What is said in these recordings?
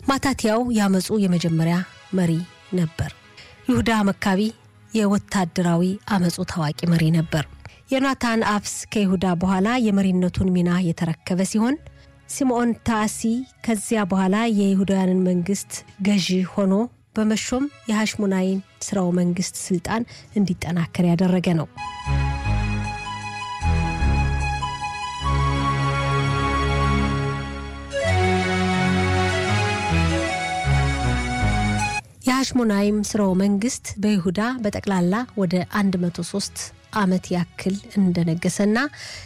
ማታትያው ያመፁ የመጀመሪያ መሪ ነበር። ይሁዳ መካቢ የወታደራዊ አመፁ ታዋቂ መሪ ነበር። ዮናታን አብስ ከይሁዳ በኋላ የመሪነቱን ሚና የተረከበ ሲሆን ሲምዖን ታሲ ከዚያ በኋላ የይሁዳውያንን መንግስት ገዢ ሆኖ በመሾም የሐሽሙናይን ስራው መንግስት ስልጣን እንዲጠናከር ያደረገ ነው። የሐሽሞናይም ስርወ መንግስት በይሁዳ በጠቅላላ ወደ 103 ዓመት ያክል እንደነገሰና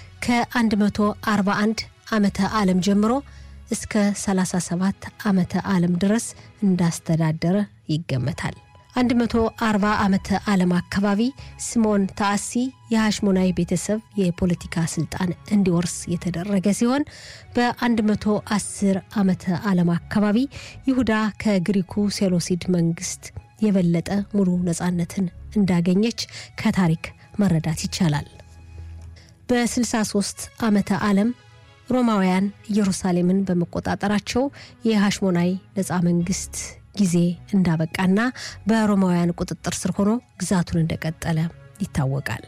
ከ141 ዓመተ ዓለም ጀምሮ እስከ 37 ዓመተ ዓለም ድረስ እንዳስተዳደረ ይገመታል። 140 ዓመተ ዓለም አካባቢ ስምዖን ታሲ የሐሽሞናይ ቤተሰብ የፖለቲካ ስልጣን እንዲወርስ የተደረገ ሲሆን በ110 ዓመተ ዓለም አካባቢ ይሁዳ ከግሪኩ ሴሎሲድ መንግስት የበለጠ ሙሉ ነፃነትን እንዳገኘች ከታሪክ መረዳት ይቻላል። በ63 ዓመተ ዓለም ሮማውያን ኢየሩሳሌምን በመቆጣጠራቸው የሐሽሞናይ ነፃ መንግስት ጊዜ እንዳበቃና በሮማውያን ቁጥጥር ስር ሆኖ ግዛቱን እንደቀጠለ ይታወቃል።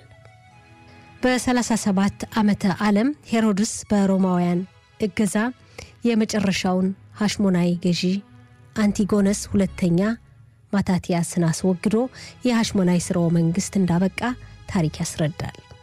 በ37 ዓመተ ዓለም ሄሮድስ በሮማውያን እገዛ የመጨረሻውን ሐሽሞናይ ገዢ አንቲጎነስ ሁለተኛ ማታቲያስን አስወግዶ የሐሽሞናይ ስርወ መንግስት እንዳበቃ ታሪክ ያስረዳል።